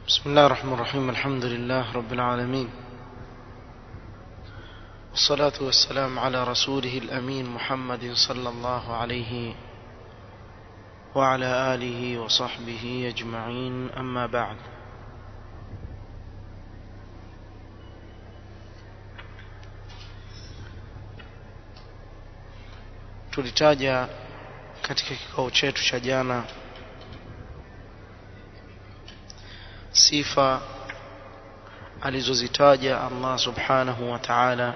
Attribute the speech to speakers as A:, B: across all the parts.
A: بسم الله الرحمن الرحيم الحمد لله رب العالمين والصلاة والسلام على رسوله الأمين محمد صلى الله عليه وعلى آله وصحبه أجمعين أما بعد tulitaja katika kikao chetu cha jana sifa alizozitaja Allah subhanahu wa ta'ala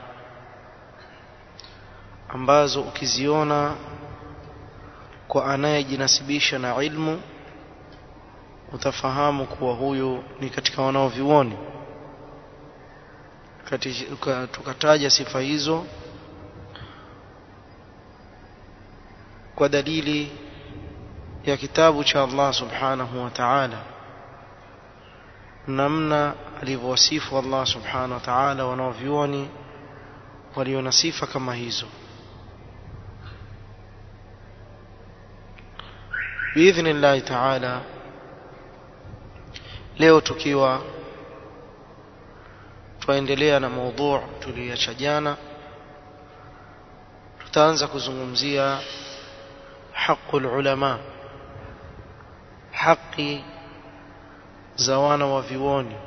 A: ambazo ukiziona kwa anayejinasibisha na ilmu utafahamu kuwa huyu ni katika wanaovioni tukataja sifa hizo kwa dalili ya kitabu cha Allah subhanahu wa ta'ala namna alivyowasifu Allah subhanahu wa ta'ala wanaovioni walio na sifa kama hizo biidhnillahi ta'ala leo tukiwa twaendelea na maudhu tuliyoacha jana tutaanza kuzungumzia حق العلماء حقي زوانا وفيوني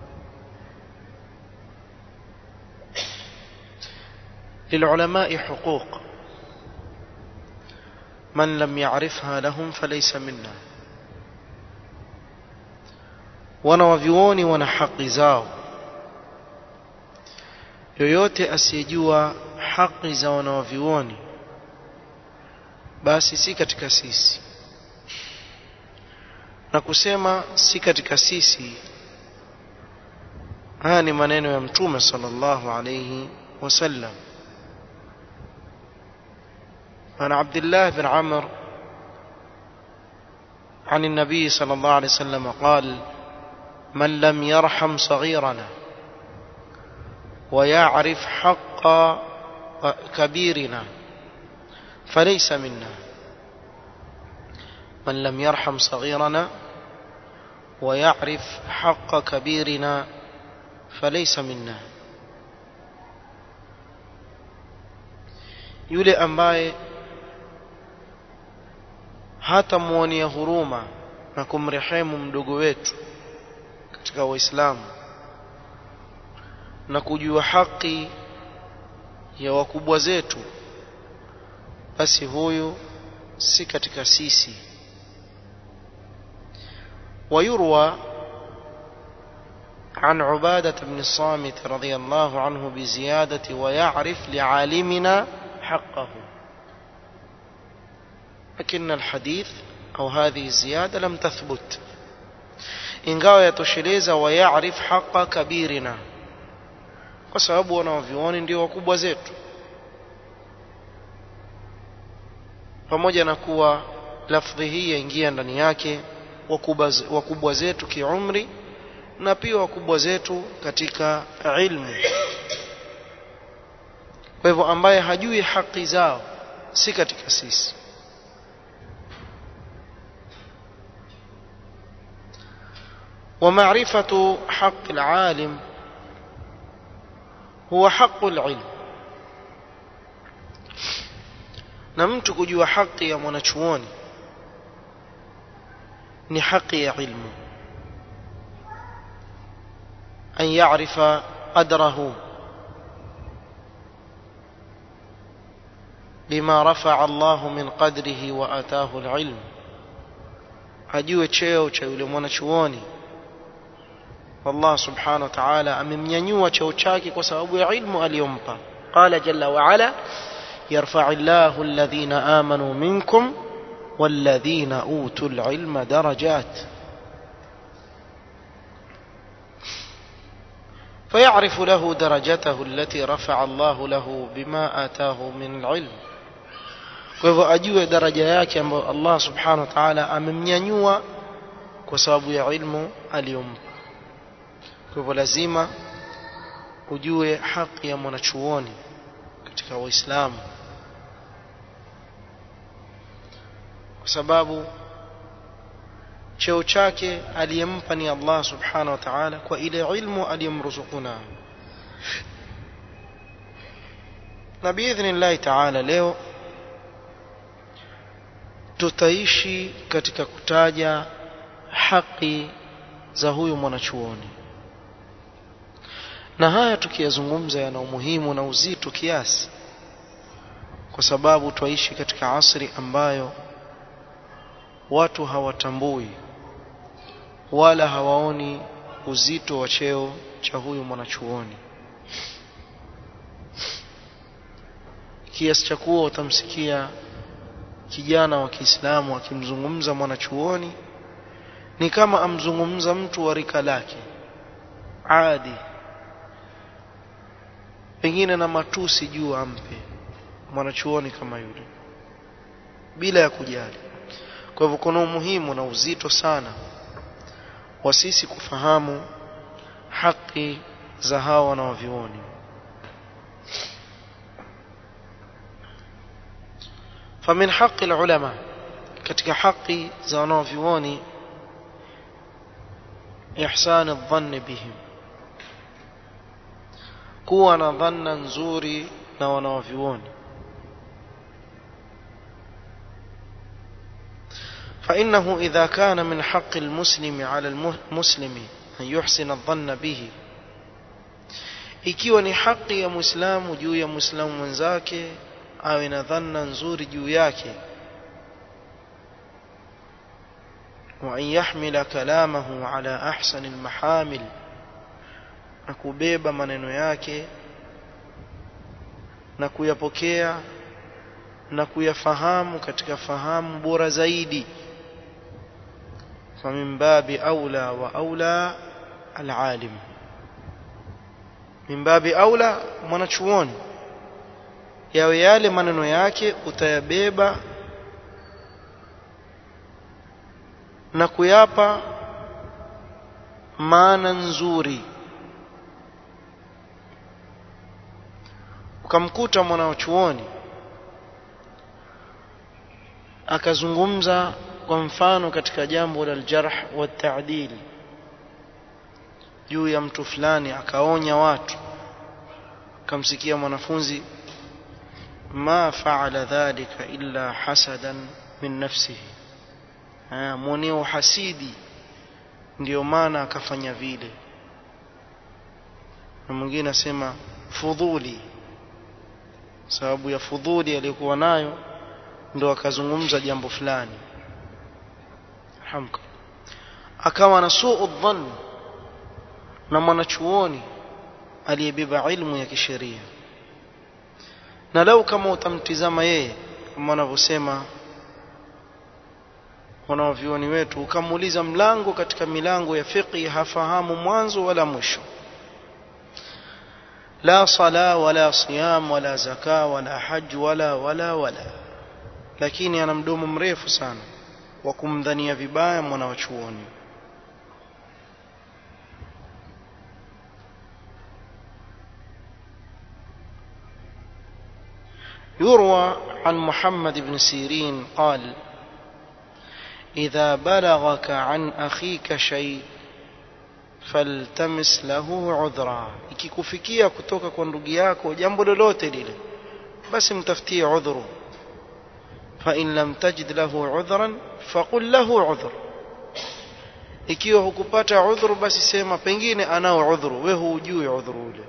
A: للعلماء حقوق من لم يعرفها لهم فليس منا wanawavyuoni wana haki zao yoyote asiyejua haki za wanawavyuoni basi si katika sisi na kusema si katika sisi haya ni maneno ya mtume sallallahu alayhi wasallam عن عبد الله بن عمرو عن النبي صلى الله عليه وسلم قال من لم يرحم صغيرنا ويعرف حق كبيرنا فليس منا من لم يرحم صغيرنا ويعرف حق كبيرنا فليس منا yule ambaye hatamwonia huruma na kumrehemu mdogo wetu katika waislamu na kujua haki ya wakubwa zetu basi huyu si katika sisi ويروى عن عبادة بن الصامت رضي الله عنه بزيادة ويعرف لعالمنا حقه لكن الحديث أو هذه الزيادة لم تثبت ingawa yatosheleza wayaarif haqa kabirina kwa sababu wanaovioni ndio wakubwa zetu pamoja na kuwa lafdhi hii yaingia ndani yake wakubwa, wakubwa zetu kiumri na pia wakubwa zetu katika ilmu kwa hivyo ambaye hajui haki zao si katika sisi ومعرفة حق العالم هو حق العلم na mtu kujua haki ya mwanachuoni ni haki ya ilmu an ya'rifa qadrahu bima rafa'a Allahu min qadrihi wa ataahu al-ilm ajue cheo cha yule mwanachuoni Allah subhanahu wa ta'ala amemnyanyua cheo chake kwa sababu ya ilmu aliyompa qala jalla wa ala يرفع الله الذين آمنوا منكم والذين أوتوا العلم درجات فيعرف له درجته التي رفع الله له بما آتاه من العلم kwa hivyo ajue daraja yake ambayo Allah subhanahu wa ta'ala amemnyanyua kwa sababu ya ilmu aliyompa kwa hivyo lazima ujue haki ya mwanachuoni katika waislamu kwa sababu cheo chake aliyempa ni Allah subhanahu wa ta'ala kwa ile ilmu aliyomruzuku nayo na biidhnillahi ta'ala leo tutaishi katika kutaja haki za huyu mwanachuoni na haya tukiyazungumza yana umuhimu na uzito kiasi kwa sababu twaishi katika asri ambayo watu hawatambui wala hawaoni uzito wa cheo cha huyu mwanachuoni kiasi cha kuwa utamsikia kijana wa Kiislamu akimzungumza mwanachuoni ni kama amzungumza mtu wa rika lake adi pengine na matusi juu ampe mwanachuoni kama yule bila ya kujali kwa hivyo kuna umuhimu na uzito sana wa sisi kufahamu haki za hawa wanaovioni فمن حق العلماء katika haki za wanaovioni ihsan adh-dhann bihim kuwa na dhanna nzuri na wanaovioni فإنه إذا كان من حق المسلم على المسلم أن يحسن الظن به ikiwa ni haki ya muislamu juu ya muislamu mwenzake awe na dhanna nzuri juu yake وأن يحمل كلامه على أحسن المحامل na kubeba maneno yake na kuyapokea na kuyafahamu katika fahamu bora zaidi فمن باب أولى وأولى العالم من باب أولى mwanachuoni yawe yale maneno yake utayabeba na kuyapa maana nzuri ukamkuta mwanachuoni akazungumza kwa mfano katika jambo la aljarh wa ta'dil juu ya mtu fulani akaonya watu akamsikia mwanafunzi ma fa'ala dhalika illa hasadan min nafsihi mweneo hasidi ndio maana akafanya vile na mwingine asema fudhuli sababu ya fudhuli aliyokuwa nayo ndo akazungumza jambo fulani hamka akawa na suu dhann na mwanachuoni aliyebeba ilmu ya kisheria na lau kama utamtizama yeye kama wanavyosema wanaovioni wetu ukamuuliza mlango katika milango ya fiqh hafahamu mwanzo wala mwisho la sala wala siyam wala zaka wala haj wala wala wala lakini ana mdomo mrefu sana wa kumdhania vibaya mwana wa chuoni يروى عن محمد بن سيرين قال إذا بلغك عن أخيك شيء faltamis lahu udhra ikikufikia kutoka kwa ndugu yako jambo lolote lile basi mtafutie udhuru fa in lam tajid lahu udhran faqul lahu udhr ikiwa hukupata udhuru basi sema pengine anao udhuru wewe hujui udhuru ule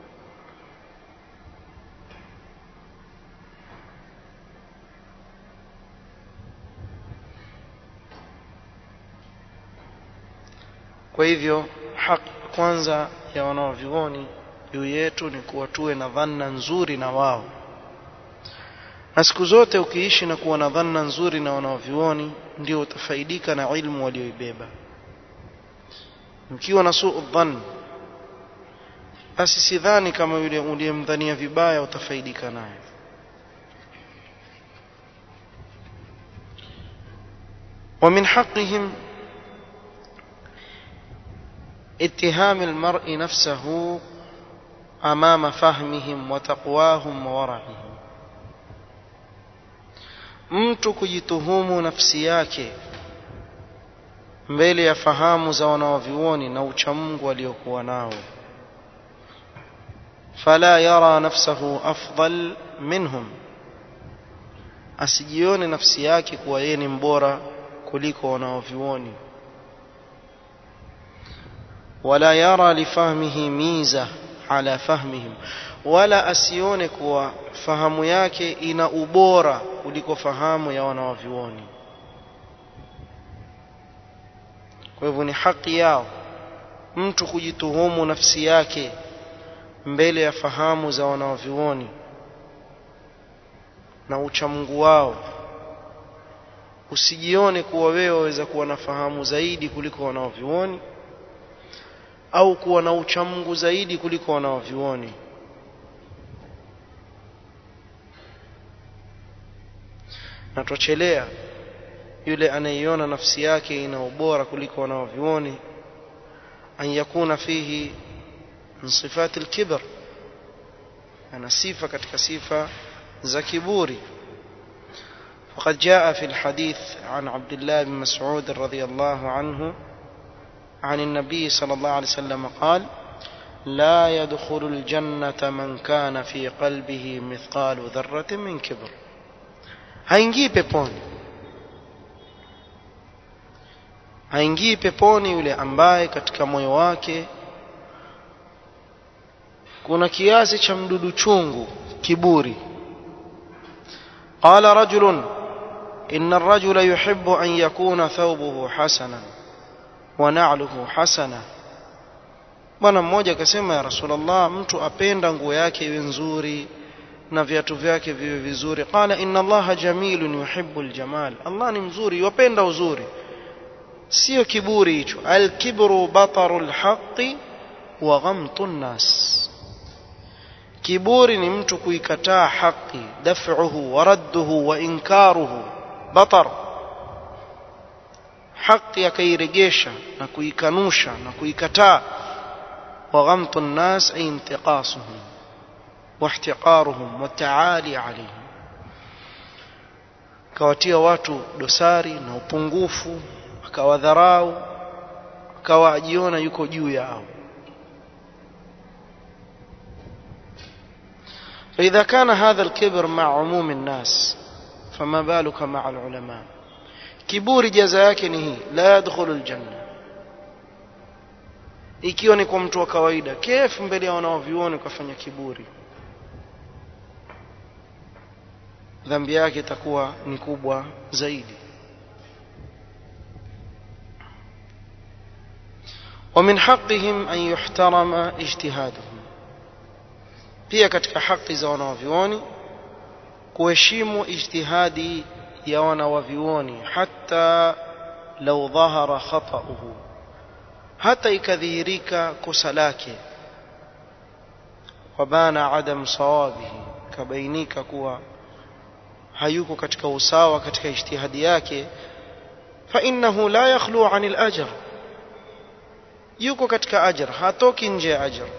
A: kwa hivyo haki kwanza ya wanaovyuoni juu yetu ni kuwa tuwe na dhanna nzuri na wao na siku zote ukiishi na kuwa na dhanna nzuri na wanaovyuoni ndio utafaidika na ilmu walioibeba mkiwa na suu dhann basi sidhani kama yule uliyemdhania vibaya utafaidika naye ومن حقهم اتهام المرء نفسه امام فهمهم وتقواهم وورعهم mtu kujituhumu nafsi yake mbele ya fahamu za wanaovyuoni na uchamungu waliokuwa nao fala yara nafsahu afdal minhum asijione nafsi yake kuwa yeye ni mbora kuliko wanaovyuoni wala yara lifahmihi miza ala fahmihim wala asione kuwa fahamu yake ina ubora kuliko fahamu ya wanaovyuoni kwa hivyo ni haki yao mtu kujituhumu nafsi yake mbele ya fahamu za wanaovyuoni na uchamungu wao usijione kuwa wewe waweza kuwa na fahamu zaidi kuliko wanaovyuoni au kuwa na uchamungu zaidi kuliko wanaovyuoni na twachelea yule anayeiona nafsi yake ina ubora kuliko wanaovyuoni an yakuna fihi min sifati alkibr ana sifa katika sifa za kiburi فقد جاء في الحديث عن عبد الله بن مسعود رضي الله عنه عن النبي صلى الله عليه وسلم قال لا يدخل الجنة من كان في قلبه مثقال ذرة من كبر haingii peponi haingii peponi yule ambaye katika moyo wake kuna kiasi cha mdudu chungu kiburi qala rajulun inna ar-rajula yuhibbu an yakuna thawbuhu hasana wa na'luhu hasana bwana mmoja akasema ya rasulullah mtu apenda nguo yake iwe nzuri na viatu vyake viwe vizuri qala inna allaha jamilun yuhibbu aljamal allah ni mzuri yupenda uzuri sio kiburi hicho alkibru bataru alhaqi wa ghamtu nnas kiburi ni mtu kuikataa haki daf'uhu wa radduhu wa inkaruhu batar haki akairegesha na kuikanusha na kuikataa wa ghamtu nnas ay intiqasuhum واحتقارهم والتعالي عليهم akawatia watu dosari na upungufu akawadharau akawa ajiona yuko juu yao فإذا كان هذا الكبر مع عموم الناس فما بالك مع العلماء كبور جزاء yake ni hii la yadkhulu aljanna ikiwa ni kwa mtu wa kawaida kef mbele ya wanaovioni kufanya kiburi dhambi yake itakuwa ni kubwa zaidi ومن حقهم أن يحترم اجتهادهم pia katika haki za wanawavyuoni kuheshimu ijtihadi ya wanawavyuoni hata lau dhahara khatauhu hata ikadhihirika kosa lake wabana adam sawabihi kabainika kuwa hayuko katika usawa katika ijtihadi yake fa innahu la yakhlu anil ajr yuko katika ajr hatoki nje ya ajr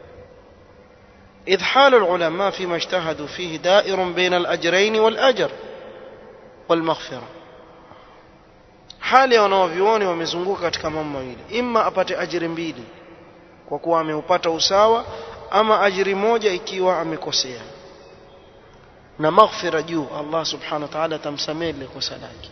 A: إذ حال العلماء فيما اجتهدوا فيه دائر بين الأجرين والأجر والمغفرة hali ya wanaovyuoni wamezunguka katika mambo mawili imma apate ajiri mbili kwa kuwa ameupata usawa ama ajiri moja ikiwa amekosea na maghfira juu Allah subhanahu wa ta'ala tamsamehe lile kosa lake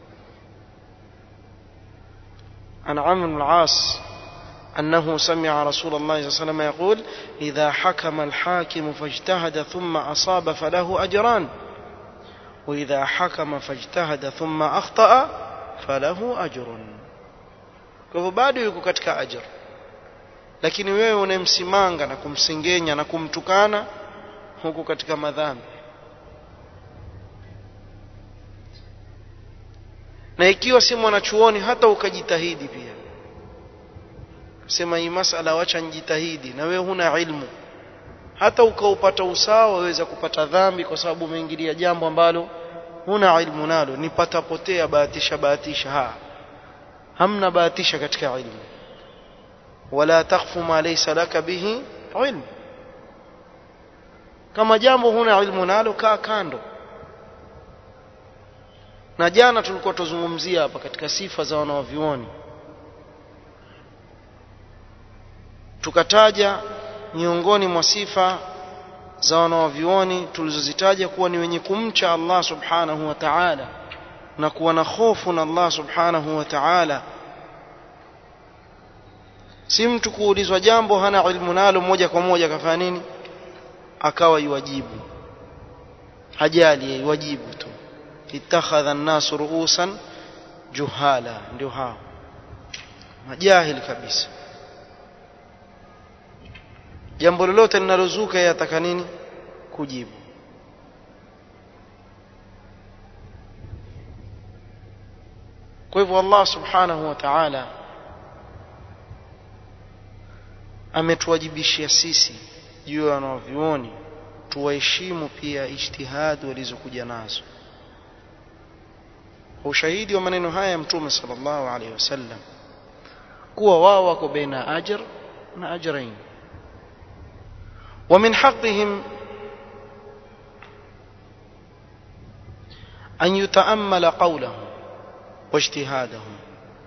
A: an Amr bin al-As أنه سمع رسول الله صلى الله عليه وسلم يقول إذا حكم الحاكم فاجتهد ثم أصاب فله أجران وإذا حكم فاجتهد ثم أخطأ فله أجر kwa bado yuko katika ajr lakini wewe unemsimanga na kumsengenya na kumtukana huko katika madhambi na ikiwa si mwanachuoni hata ukajitahidi pia sema hii masala wacha njitahidi na wewe huna ilmu hata ukaupata usawa waweza kupata dhambi kwa sababu umeingilia jambo ambalo huna ilmu nalo nipata potea bahatisha bahatisha ha hamna bahatisha katika ilmu wala takfu ma laysa laka bihi ilmu kama jambo huna ilmu nalo kaa kando na jana tulikuwa tuzungumzia hapa katika sifa za wanaovioni tukataja miongoni mwa sifa za wanaovyuoni tulizozitaja kuwa ni wenye kumcha Allah subhanahu wa ta'ala na kuwa na hofu na Allah subhanahu wa ta'ala si mtu kuulizwa jambo hana ilmu nalo moja kwa moja akafanya nini akawa yuwajibu hajali yuwajibu tu ittakhadha an-nasu ru'usan juhala ndio hao majahili kabisa jambo lolote linalozuka yataka nini kujibu kwa hivyo Allah subhanahu wa ta'ala ametuwajibishia sisi juu ya wanavyuoni tuwaheshimu pia ijtihadi walizokuja nazo kwa ushahidi wa maneno haya ya mtume sallallahu alaihi wasallam kuwa wao wako baina ajr na ajrain ومن حقهم أن يتأمل قولهم واجتهادهم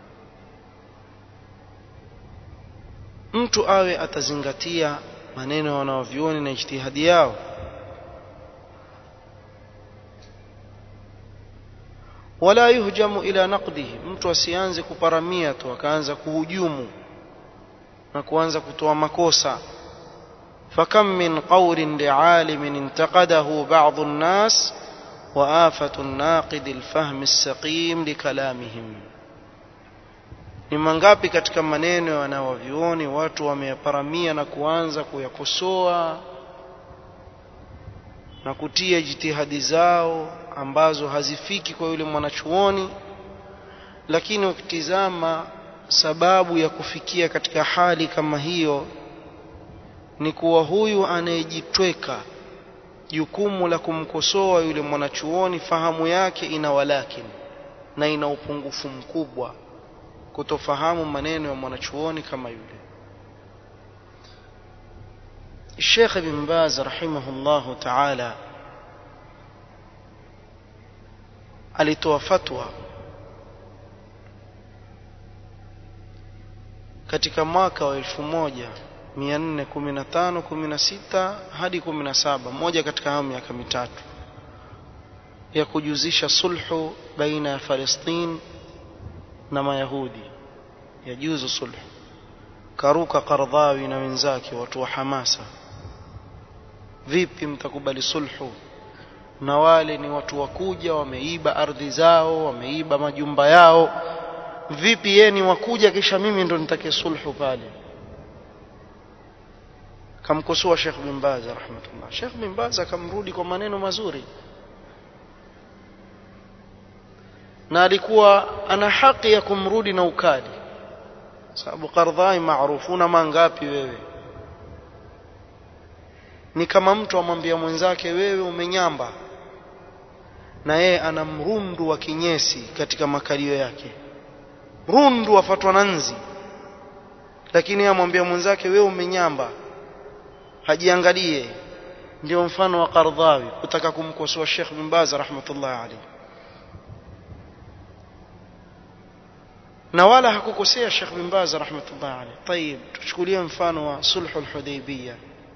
A: mtu awe atazingatia maneno wanaovyuoni na ijtihadi yao wala yuhjamu ila naqdihi mtu asianze kuparamia tu akaanza kuhujumu na kuanza kutoa makosa فكم من قول لعالم انتقده بعض الناس وآفة الناقد الفهم السقيم لكلامهم ni mangapi katika maneno ya wanawavyuoni watu wameyaparamia na kuanza kuyakosoa na kutia jitihadi zao ambazo hazifiki kwa yule mwanachuoni lakini ukitizama sababu ya kufikia katika hali kama hiyo ni kuwa huyu anayejitweka jukumu la kumkosoa yule mwanachuoni fahamu yake ina walakin na ina upungufu mkubwa kutofahamu maneno ya mwanachuoni kama yule Sheikh Ibn Baz rahimahullahu ta'ala alitoa fatwa katika mwaka wa elfu moja 415 16 hadi 17 moja katika hayo miaka mitatu ya kujuzisha sulhu baina ya Palestina na Mayahudi ya juzu sulhu karuka Qardhawi na wenzake watu wa hamasa vipi mtakubali sulhu na wale ni watu wakuja wameiba ardhi zao wameiba majumba yao vipi yeye ni wakuja kisha mimi ndo nitake sulhu pale kamkosoa Sheikh bin Baz rahmatullah Sheikh bin Baz akamrudi kwa maneno mazuri na alikuwa ana haki ya kumrudi na ukali sababu Qardhai maarufu una mangapi wewe ni kama mtu amwambia mwenzake wewe umenyamba na yeye ana mrundu wa kinyesi katika makalio yake rundu afatwa na nzi lakini amwambia mwenzake wewe umenyamba hajiangalie ndio mfano wa Qardhawi kutaka kumkosoa Sheikh bin Baz rahmatullah alayhi na wala hakukosea Sheikh bin Baz rahmatullah alayhi طيب tuchukulie mfano wa sulhul hudaybiyah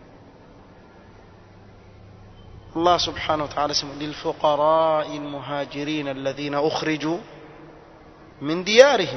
A: الله سبحانه وتعالى سمع للفقراء المهاجرين الذين أخرجوا من ديارهم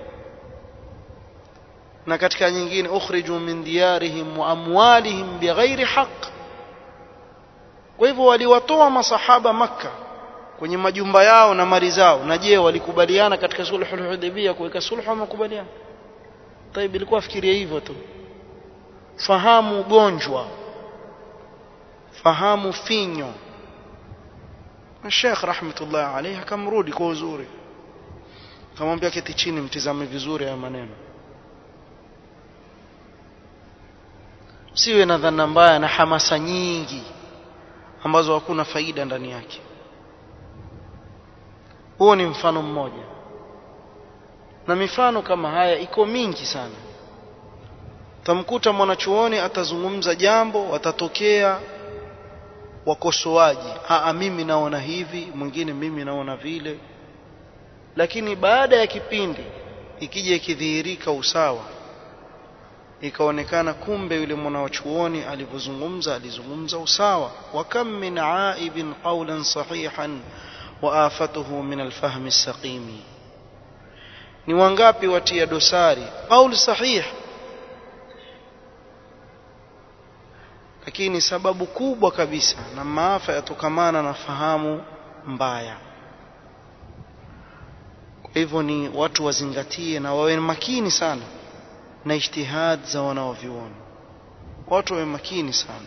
A: na katika nyingine ukhriju min diyarihim wa amwalihim bighairi haqq kwa hivyo waliwatoa masahaba makka kwenye majumba yao na mali zao na je walikubaliana katika sulhul hudaybiyah kuweka sulhu au makubaliano طيب ilikuwa fikiria hivyo tu fahamu ugonjwa fahamu finyo na Sheikh rahmatullah alayhi akamrudi kwa uzuri akamwambia keti chini mtizame vizuri haya maneno siwe na dhana mbaya na hamasa nyingi ambazo hakuna faida ndani yake huo ni mfano mmoja na mifano kama haya iko mingi sana tamkuta mwanachuoni atazungumza jambo watatokea wakosoaji aa mimi naona hivi mwingine mimi naona vile lakini baada ya kipindi ikija ikidhihirika usawa ikaonekana kumbe yule mwanachuoni alivyozungumza alizungumza usawa wa kam min aibin qawlan sahihan wa afatuhu min alfahmi saqimi ni wangapi watia dosari qaul sahih lakini sababu kubwa kabisa na maafa yatokamana na fahamu mbaya kwa hivyo ni watu wazingatie na wawe makini sana na ijtihad za wanaovyuoni watu wawe makini sana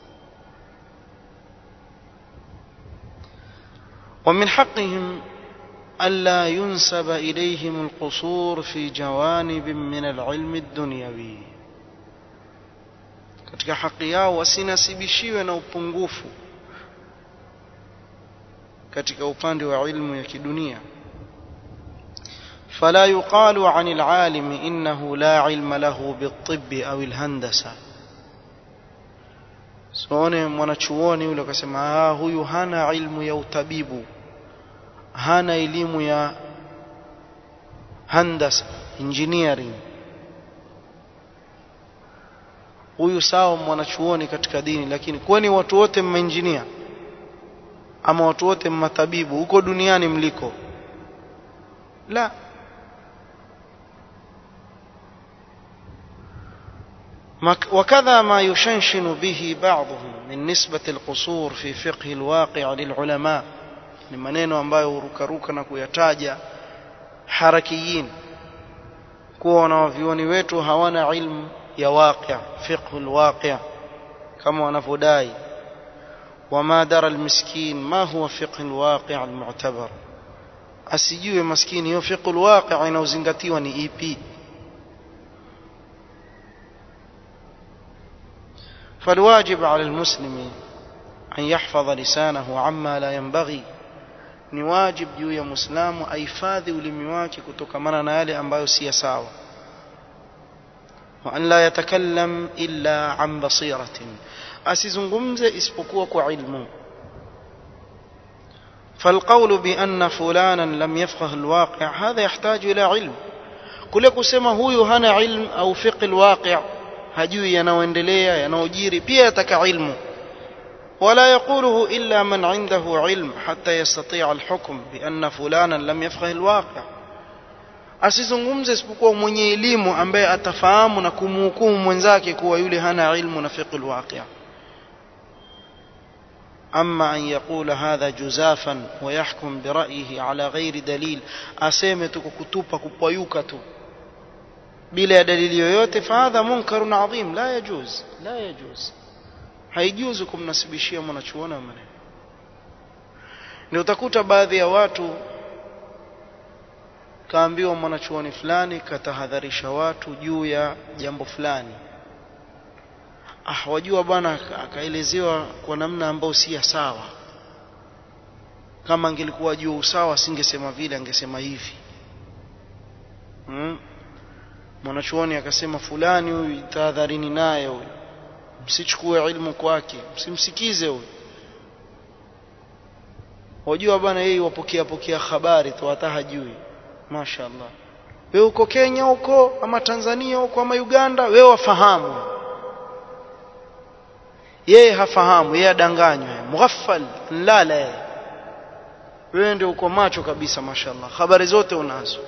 A: ومن حقهم ألا ينسب إليهم القصور في جوانب من العلم الدنيوي katika haki yao wasinasibishiwe na upungufu katika upande wa ilmu ya kidunia فلا يقال عن العالم إنه لا علم له بالطب أو الهندسة sione mwanachuoni yule akasema ah huyu hana ilmu ya utabibu hana elimu ya handasa engineering huyu sawa mwanachuoni katika dini lakini kwani watu wote mmeinjinia ama watu wote mmatabibu huko duniani mliko la وكذا ما يشنشن به بعضهم من نسبة القصور في فقه الواقع للعلماء ni maneno ambayo hurukaruka na kuyataja harakiyin kuwa wanawavyuoni wetu hawana ilmu ya waqi' fiqhu alwaqi' kama wanavyodai wama dara almiskin ma huwa fiqhu alwaqi' almu'tabar asijue maskini hiyo fiqhu alwaqi' inaozingatiwa ni ipi فالواجب على المسلم أن يحفظ لسانه عما لا ينبغي ni wajib juu ya muislamu ahifadhi ulimi wake kutokamana na yale ambayo si sawa wa an la yatakallam illa an basiratin asizungumze isipokuwa kwa ilmu فالقول بأن فلانا لم يفقه الواقع هذا يحتاج إلى علم kule kusema huyu hana ilm au fiqh alwaqi' hajui yanayoendelea yanayojiri pia yataka ilmu ولا يقوله إلا من عنده علم حتى يستطيع الحكم بأن فلانا لم يفقه الواقع asizungumze isipokuwa mwenye elimu ambaye atafahamu na kumhukumu mwenzake kuwa yule hana ilmu na fiqh alwaqi' أما أن يقول هذا جزافا ويحكم برأيه على غير دليل أسيمة كتوبة كبويوكة بلا دليل yoyote فهذا منكر عظيم لا يجوز لا يجوز haijuzu kumnasibishia mwanachuoni wa maneno ndio utakuta baadhi ya watu kaambiwa mwanachuoni fulani katahadharisha watu juu ya jambo fulani ah wajua bwana akaelezewa kwa namna ambayo si sawa kama angelikuwa juu usawa asingesema vile angesema hivi hmm? mwanachuoni akasema fulani huyu tahadharini naye huyu msichukue ilmu kwake msimsikize huyo wajua bwana yeye wapokea pokea habari tu hata hajui mashaallah wewe uko Kenya huko ama Tanzania huko ama Uganda wewe wafahamu yeye hafahamu yeye adanganywa mughaffal lala yeye wewe ndio uko macho kabisa mashaallah habari zote unazo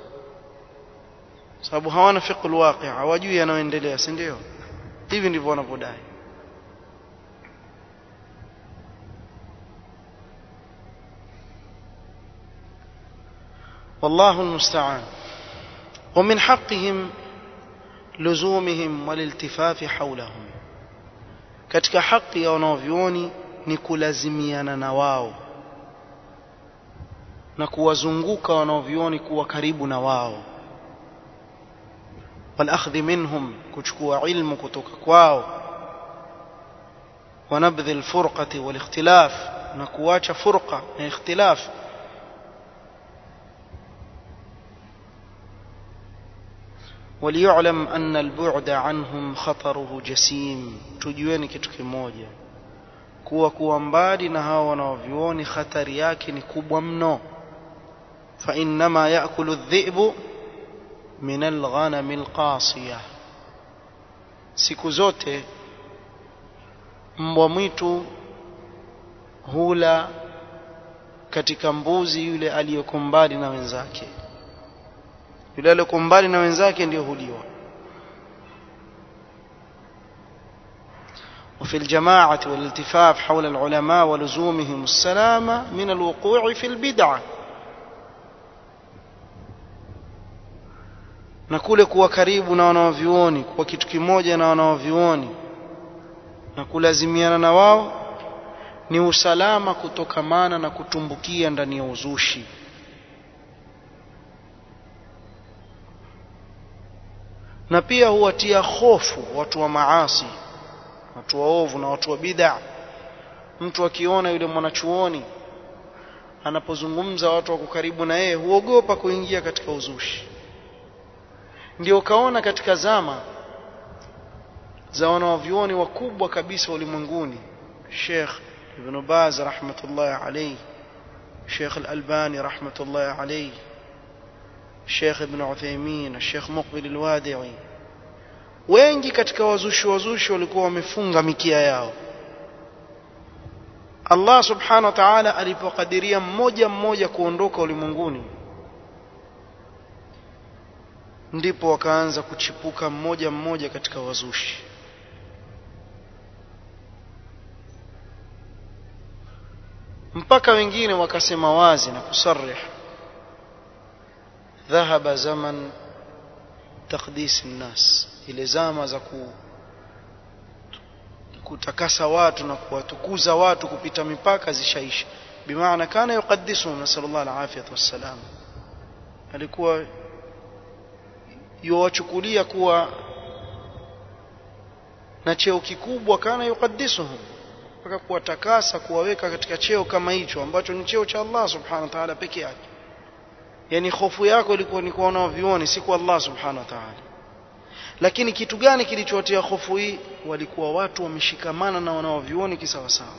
A: sababu hawana fiqh alwaqi' hawajui yanayoendelea si ndio hivi ndivyo wanavyodai والله المستعان ومن حقهم لزومهم والالتفاف حولهم katika haki ya wanaovyuoni ni kulazimiana na wao na kuwazunguka wanaovyuoni kuwa karibu na wao والأخذ منهم كشكوا علم كتوك كواو ونبذ الفرقة والاختلاف نكواش فرقة اختلاف وليعلم أن البعد عنهم خطره جسيم تجوين كتوك موجة kuwa kuwa mbali na hao wanaovyuoni khatari yake ni kubwa mno fa innama yakulu dhi'bu min alghanam alqasiya siku zote mbwa mwitu hula katika mbuzi yule aliyoko mbali na wenzake yule aliyoko mbali na wenzake ndiyo huliwa وفي الجماعة والالتفاف حول العلماء ولزومهم السلامة من الوقوع في البدعة na kule kuwa karibu na wanaovyuoni kuwa kitu kimoja na wanaovyuoni na kulazimiana na wao ni usalama kutokamana na kutumbukia ndani ya uzushi na pia huwatia hofu watu wa maasi watu waovu na watu wa bid'a mtu akiona yule mwanachuoni anapozungumza watu wako karibu na yeye huogopa kuingia katika uzushi ndio ukaona katika zama za wanawavyuoni wakubwa kabisa ulimwenguni Sheikh Ibn Baz rahmatullahi alayhi Sheikh Al-Albani rahmatullahi alayhi Sheikh Ibn Uthaymeen Sheikh Muqbil Al-Wadi'i wengi katika wazushi wazushi walikuwa wamefunga mikia yao Allah subhanahu wa ta'ala alipokadiria mmoja mmoja kuondoka ulimwenguni ndipo wakaanza kuchipuka mmoja mmoja katika wazushi mpaka wengine wakasema wazi na kusarih dhahaba zaman taqdis nnas ile zama za ku kutakasa watu na kuwatukuza watu kupita mipaka zishaisha bimaana kana yuqaddisuhum nasallallahu alafiyat wassalam alikuwa yuwachukulia kuwa na cheo kikubwa kana yuqaddisuhum mpaka kuwatakasa kuwaweka katika cheo kama hicho ambacho ni cheo cha Allah subhanahu wa ta'ala peke yake yani hofu yako ilikuwa ni kuona vioni si kwa Allah subhanahu wa ta'ala lakini kitu gani kilichowatia hofu hii walikuwa watu wameshikamana na wanaovioni kisawasawa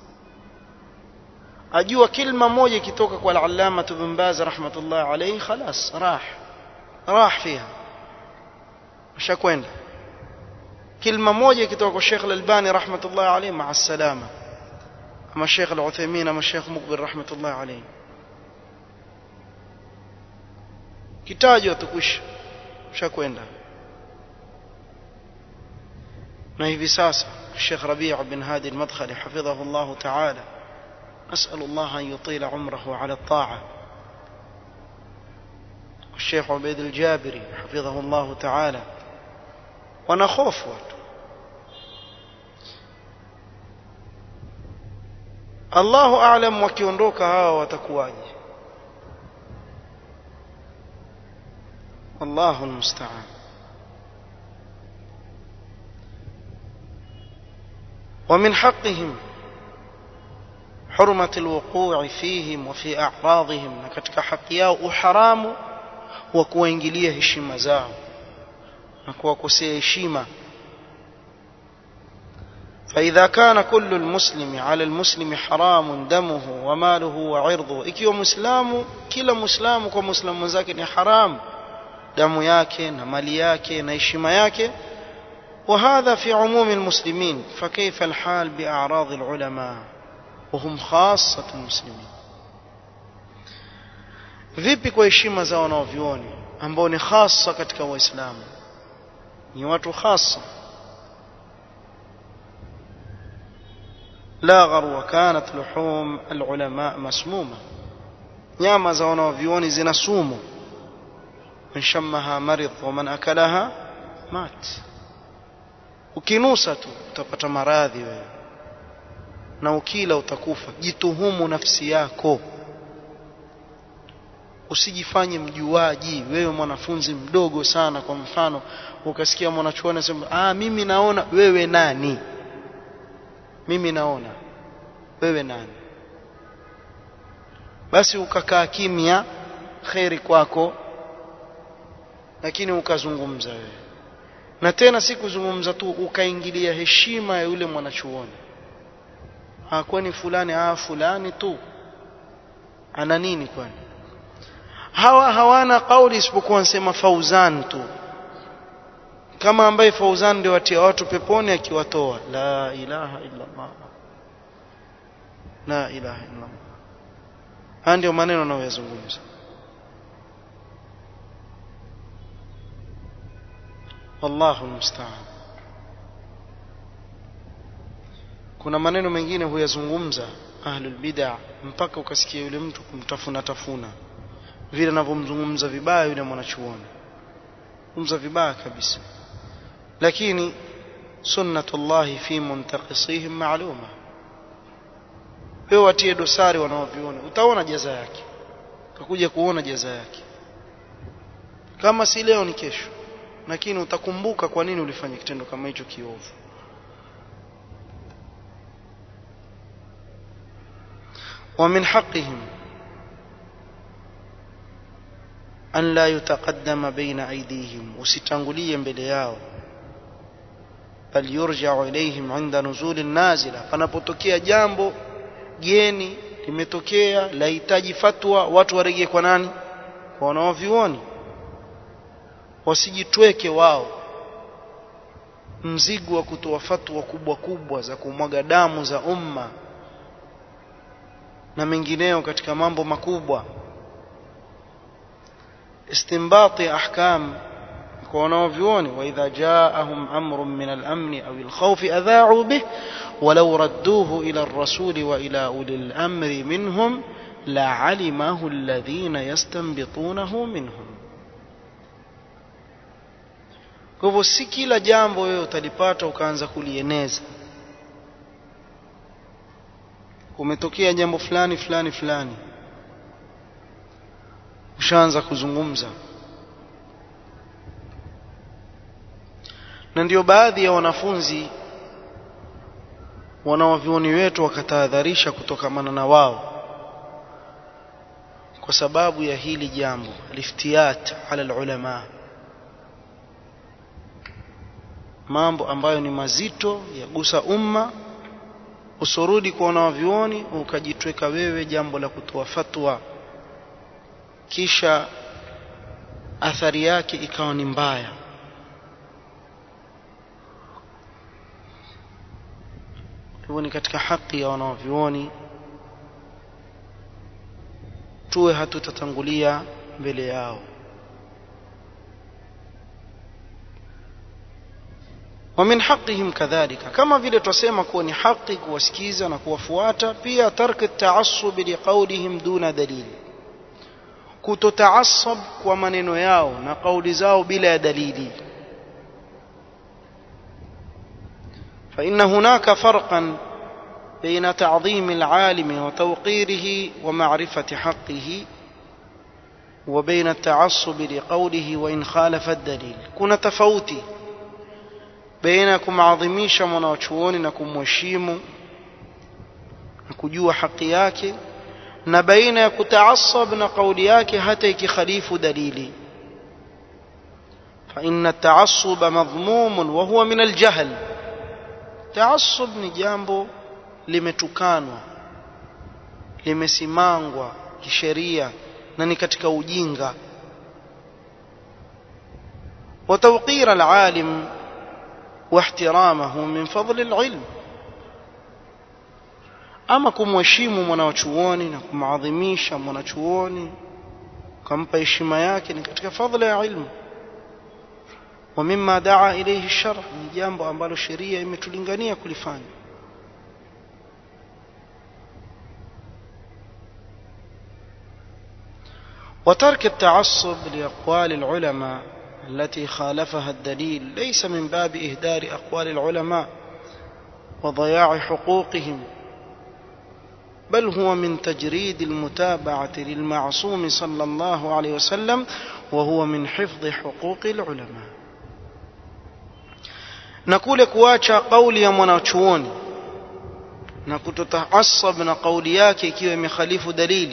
A: ajua kilma moja ikitoka kwa al-allama ibn baz rahmatullah alayhi khalas rah rah fiha shakwenda kilma moja ikitoka kwa Sheikh Al-Albani rahmatullah alayhi ma'a salama ama Sheikh Al-Uthaymeen ama Sheikh Muqbil rahmatullah alayhi kitajwa tukwisha shakwenda na hivi sasa Sheikh Rabi' bin Hadi al-Madkhali hafidhahu Allah ta'ala أسأل الله أن يطيل عمره على الطاعة الشيخ عبيد الجابري حفظه الله تعالى ونخوف watu Allahu a'lam wakiondoka hawa watakuwaje Allahu almusta'an ومن حقهم حرمة الوقوع فيهم وفي أعراضهم katika haki yao uharamu wa kuwaingilia heshima zao na kuwakosea heshima فإذا كان كل المسلم على المسلم حرام دمه وماله وعرضه ikiwa muislamu kila muislamu kwa muislamu mwenzake ni haram damu yake na mali yake na heshima yake وهذا في عموم المسلمين فكيف الحال بأعراض العلماء وهم خاصة المسلمين vipi kwa heshima za wanaovyuoni ambao ni hasa katika waislamu ni watu hasa لا غر وكانت لحوم العلماء مسمومة nyama za wanaovyuoni zina sumu man shammaha marid wa man akalaha mat ukinusa tu utapata maradhi wewe na ukila utakufa jituhumu nafsi yako usijifanye mjuaji wewe mwanafunzi mdogo sana kwa mfano ukasikia mwanachuoni anasema ah mimi naona wewe nani mimi naona wewe nani basi ukakaa kimya kheri kwako lakini ukazungumza wewe na tena si kuzungumza tu ukaingilia heshima ya yule mwanachuoni kwani fulani ah fulani tu ana nini kwani hawa hawana kauli isipokuwa nsema fauzan tu kama ambaye Fauzan ndio watia watu peponi akiwatoa la ilaha illa Allah la ilaha illa Allah haya ndio maneno anayozungumza wallahu almusta'an kuna maneno mengine huyazungumza ahlul bid'ah mpaka ukasikia yule mtu kumtafuna tafuna vile anavyomzungumza vibaya yule mwanachuoni kumza vibaya kabisa lakini sunnatullahi fi muntaqisihim ma'luma wewe watie dosari wanaoviona utaona jaza yake utakuja kuona jaza yake kama si leo ni kesho lakini utakumbuka kwa nini ulifanya kitendo kama hicho kiovu ومن حقهم أن لا يتقدم بين أيديهم وستنغليا بلياو بل يرجع إليهم عند نزول النازلة panapotokea jambo geni limetokea lahitaji fatwa watu warejee kwa nani kwa wanaovioni wasijitweke wao mzigo wa kutoa fatwa kubwa kubwa za kumwaga damu za umma na mengineo katika mambo makubwa istinbati ahkam kwa wanaovyuoni واذا جاءهم امر من الامن او الخوف اذاعوا به ولو ردوه الى الرسول والى اولي الامر منهم لعلمه الذين يستنبطونه منهم kwa hivyo si kila jambo wewe utalipata ukaanza kulieneza kumetokea jambo fulani fulani fulani ushaanza kuzungumza na ndio baadhi ya wanafunzi wanawavyuoni wetu wakatahadharisha kutokamana na wao kwa sababu ya hili jambo aliftiyat ala alulama mambo ambayo ni mazito yagusa umma usorudi kwa wanawavyuoni ukajitweka wewe jambo la kutoa fatwa kisha athari yake ikawa ni mbaya hivyo ni katika haki ya wanawavyuoni tuwe hatutatangulia mbele yao ومن حقهم كذلك كما vile tusema kuwa ni haki kuwasikiza na kuwafuata pia tark at-ta'assub liqawlihim duna dalil kutotaassab kwa maneno yao na kauli zao bila ya dalili فإن هناك فرقا بين تعظيم العالم وتوقيره ومعرفة حقه وبين التعصب لقوله وإن خالف الدليل كنا تفوتي baina ya kumadhimisha mwanachuoni na kumheshimu na kujua haki yake na baina ya kutaasab na kauli yake hata ikikhalifu dalili فإن التعصب مضموم وهو من الجهل تعصب ni jambo limetukanwa limesimangwa kisheria na ni katika ujinga وتوقير العالم واحترامه من فضل العلم ama kumheshimu mwanachuoni na kumadhimisha mwanachuoni kumpa heshima yake ni katika fadhila ya ilmu wa mimma daa ilayhi shar ni jambo ambalo sheria imetulingania kulifanya وترك التعصب لأقوال العلماء التي خالفها الدليل ليس من باب إهدار أقوال العلماء وضياع حقوقهم بل هو من تجريد المتابعة للمعصوم صلى الله عليه وسلم وهو من حفظ حقوق العلماء نقول كواcha قولي ya mwanachuoni na kutotaasab na kauli yake ikiwa imekhalifu dalili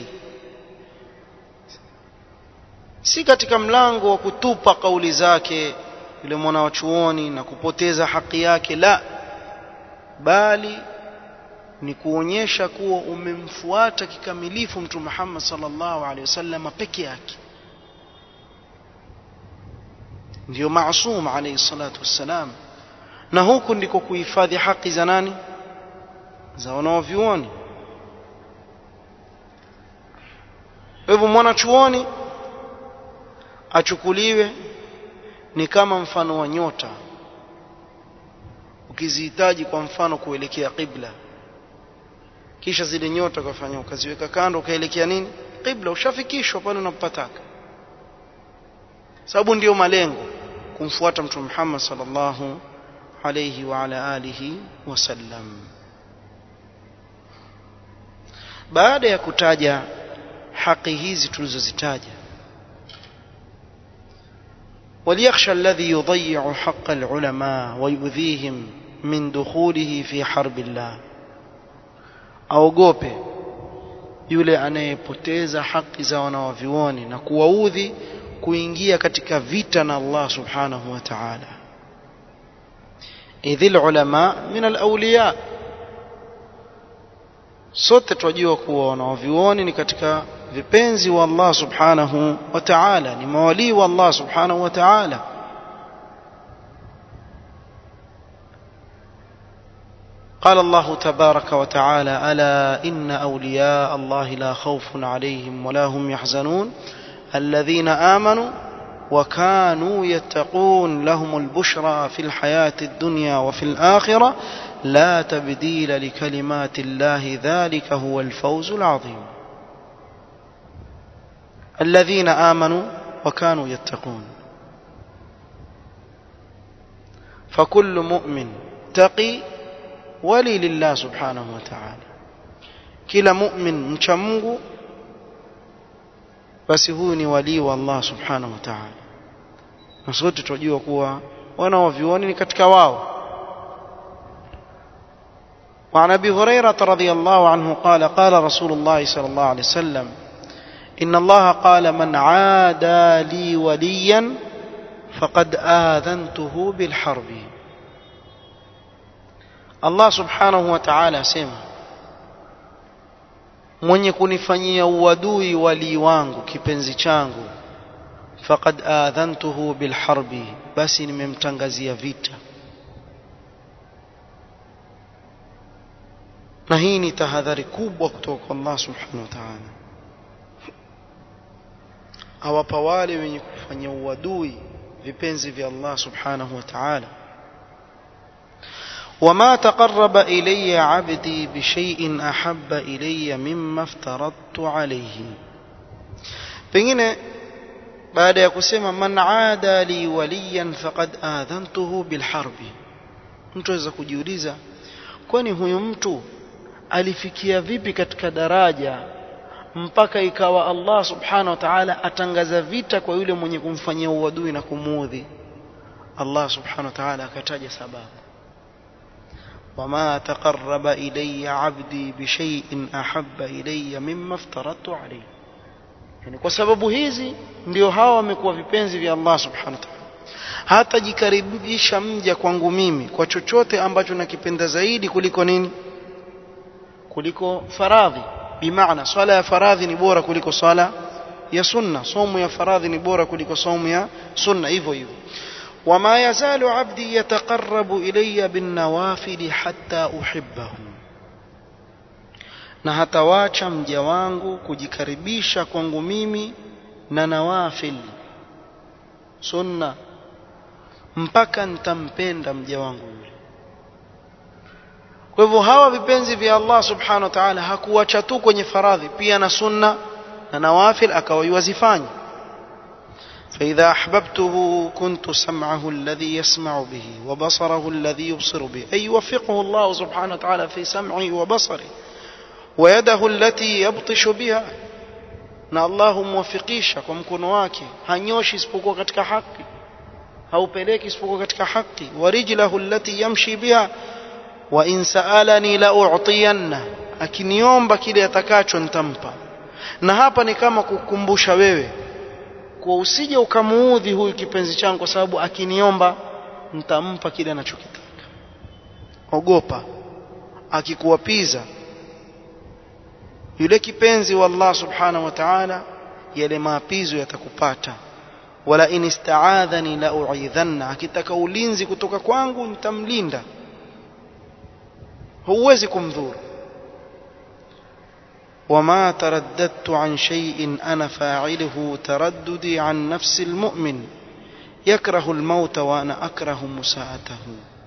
A: si katika mlango wa kutupa kauli zake yule mwanachuoni na kupoteza haki yake la bali ni kuonyesha kuwa umemfuata kikamilifu mtume Muhammad sallallahu alaihi wasallam peke yake ndio maasum alayhi salatu wassalam na huku ndiko kuhifadhi haki za nani za wanaovyuoni kwa hivyo mwanachuoni achukuliwe ni kama mfano wa nyota ukizihitaji kwa mfano kuelekea qibla kisha zile nyota ukafanya ukaziweka kando ukaelekea nini qibla ushafikishwa pale unapopataka sababu ndiyo malengo kumfuata mtume Muhammad sallallahu alayhi wa ala alihi wasallam baada ya kutaja haki hizi tulizozitaja وليخشى الذي يضيع حق العلماء ويؤذيهم من دخوله في حرب الله aogope yule anayepoteza haki za wanawavyuoni na kuwaudhi kuingia katika vita na Allah subhanahu wa ta'ala idhil ulama min alawliya sote twajua kuwa wanawavyuoni ni katika vipenzi wa Allah subhanahu wa ta'ala ni mawalii wa Allah subhanahu wa ta'ala قال الله تبارك وتعالى ألا إن أولياء الله لا خوف عليهم ولا هم يحزنون الذين آمنوا وكانوا يتقون لهم البشرى في الحياة الدنيا وفي الآخرة لا تبديل لكلمات الله ذلك هو الفوز العظيم الذين آمنوا وكانوا يتقون فكل مؤمن تقي ولي لله سبحانه وتعالى كلا مؤمن مشمغ basi huyu ni walii wa Allah subhanahu wa ta'ala na sote tunajua kuwa wanaovioni ni katika wao وعن ابي هريره رضي الله عنه قال قال رسول الله صلى الله عليه وسلم ان الله قال من عادى لي وليا فقد اذنته بالحرب الله سبحانه وتعالى سمع mwenye kunifanyia uadui walii wangu kipenzi changu faqad adhantuhu bilharbi basi nimemtangazia vita na hii ni tahadhari kubwa kutoka kwa Allah subhanahu wa ta'ala awapa wale wenye kufanya uadui vipenzi vya Allah subhanahu wa ta'ala وما تقرب إلي عبدي بشيء أحب إلي مما افترضت عليه pengine baada ya kusema man aada li waliyan faqad adhantuhu bilharbi mtu aweza kujiuliza kwani huyu mtu alifikia vipi katika daraja mpaka ikawa Allah subhanahu wa ta'ala atangaza vita kwa yule mwenye kumfanyia uadui na kumuudhi Allah subhanahu wa ta'ala akataja sababu وما تقرب إلي عبدي بشيء أحب إلي مما افترضت عليه yani kwa sababu hizi ndio hawa wamekuwa vipenzi vya Allah subhanahu wa ta'ala hatajikaribisha mja kwangu mimi kwa chochote ambacho nakipenda zaidi kuliko nini kuliko faradhi bimaana swala ya faradhi ni bora kuliko swala ya sunna somo ya faradhi ni bora kuliko somo ya sunna hivyo hivyo وما يزال عبدي يتقرب إلي بالنوافل حتى أحبه na hatawacha mja wangu kujikaribisha kwangu mimi na nawafil sunna mpaka nitampenda mja wangu yule kwa hivyo hawa vipenzi vya Allah subhanahu wa ta'ala hakuwacha tu kwenye faradhi pia na sunna na nawafil akawaiwazifanya فإذا أحببته كنت سمعه الذي يسمع به وبصره الذي يبصر به أي يوفقه الله سبحانه وتعالى في سمعه وبصره ويده التي يبطش بها na Allah humwafikisha kwa mkono wake hanyoshi isipokuwa katika haki haupeleki isipokuwa katika haki warijlahu allati yamshi biha wa in saalani la u'tiyanna akiniomba kile atakacho nitampa na hapa ni kama kukumbusha wewe kwa usije ukamuudhi huyu kipenzi changu kwa sababu akiniomba nitampa kile anachokitaka ogopa akikuwapiza yule kipenzi wa Allah subhanahu wa ta'ala yale maapizo yatakupata wala in ista'adhani la u'idhanna akitaka ulinzi kutoka kwangu nitamlinda huwezi kumdhuru وما ترددت عن شيء أنا فاعله ترددي عن نفس المؤمن يكره الموت وأنا أكره مساءته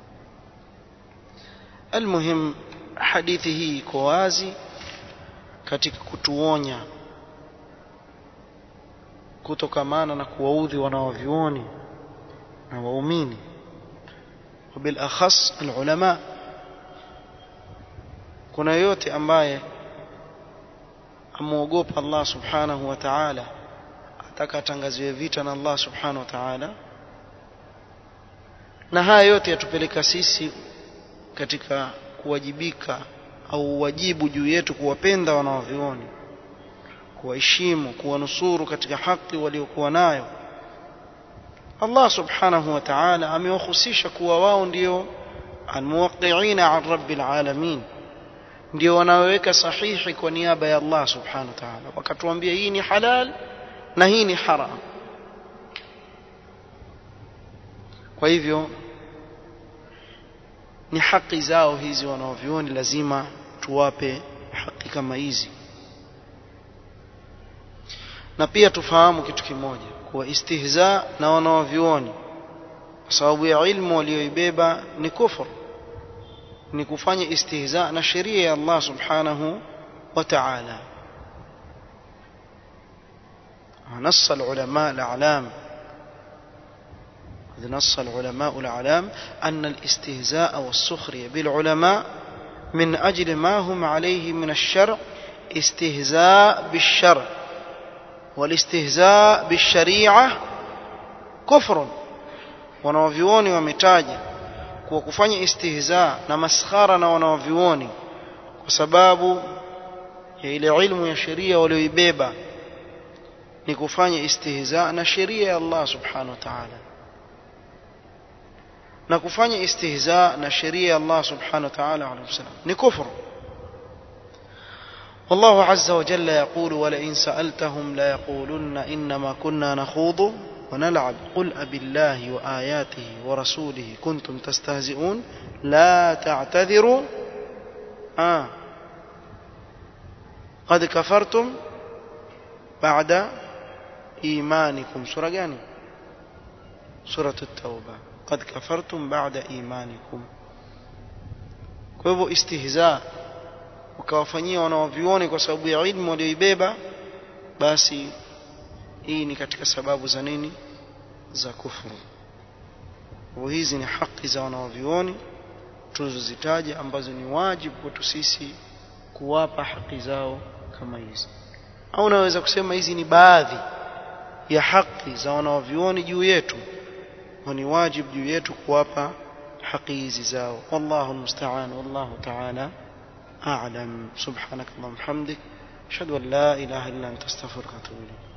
A: المهم حديثه كوازي katika kutuonya kutokamana na kuwaudhi wanaovyuoni na waumini وبالاخص العلماء kuna yote ambaye amuogopa Allah subhanahu wa ta'ala ataka atangaziwe vita na Allah subhanahu wa ta'ala na haya yote yatupeleka sisi katika kuwajibika au wajibu juu yetu kuwapenda wanaovioni kuwaheshimu kuwanusuru katika haki waliokuwa nayo Allah subhanahu wa ta'ala amewahusisha kuwa wao ndio almuwaqqi'ina an rabbil alamin ndio wanaoweka sahihi kwa niaba ya Allah subhanahu wa ta'ala wakatuambia hii ni halal na hii ni haram kwa hivyo ni haki zao hizi wanaovioni lazima tuwape haki kama hizi na pia tufahamu kitu kimoja kuwa istihza na wanaovioni kwa sababu ya ilmu walioibeba ni kufur ni kufanya istihza na sheria ya Allah subhanahu wa ta'ala نص العلماء الأعلام نص العلماء الأعلام أن الاستهزاء والسخرية بالعلماء من أجل ما هم عليه من الشرع استهزاء بالشرع والاستهزاء بالشريعة كفر wanaovyuoni wametaja kuwa kufanya istihza na maskhara na wanaovyuoni kwa sababu ya ile ilmu ya sheria walioibeba ni kufanya istihza na sheria ya Allah subhanahu wa ta'ala na kufanya istihza na sheria ya Allah subhanahu wa ta'ala alayhi wasallam ni kufru والله عز وجل يقول ولئن سألتهم ليقولن إنما كنا نخوض ونلعب قل أب الله وآياته ورسوله كنتم تستهزئون لا تعتذروا آه قد كفرتم بعد إيمانكم سورة جاني سورة التوبة قد كفرتم بعد إيمانكم kwa hivyo istihza ukawafanyia wanaovioni kwa sababu ya ilmu walioibeba basi hii ni katika sababu za nini za kufuru kwa hizi ni haki za wanaovioni tulizozitaja ambazo ni wajibu kwetu sisi kuwapa haki zao kama hizi au naweza kusema hizi ni baadhi ya haki za wanaovioni juu yetu ni wajibu juu yetu kuwapa haki hizi zao wallahu almusta'an wallahu ta'ala a'lam subhanak allahumma hamdik ashhadu an la ilaha illa anta astaghfiruka wa atubu ilayk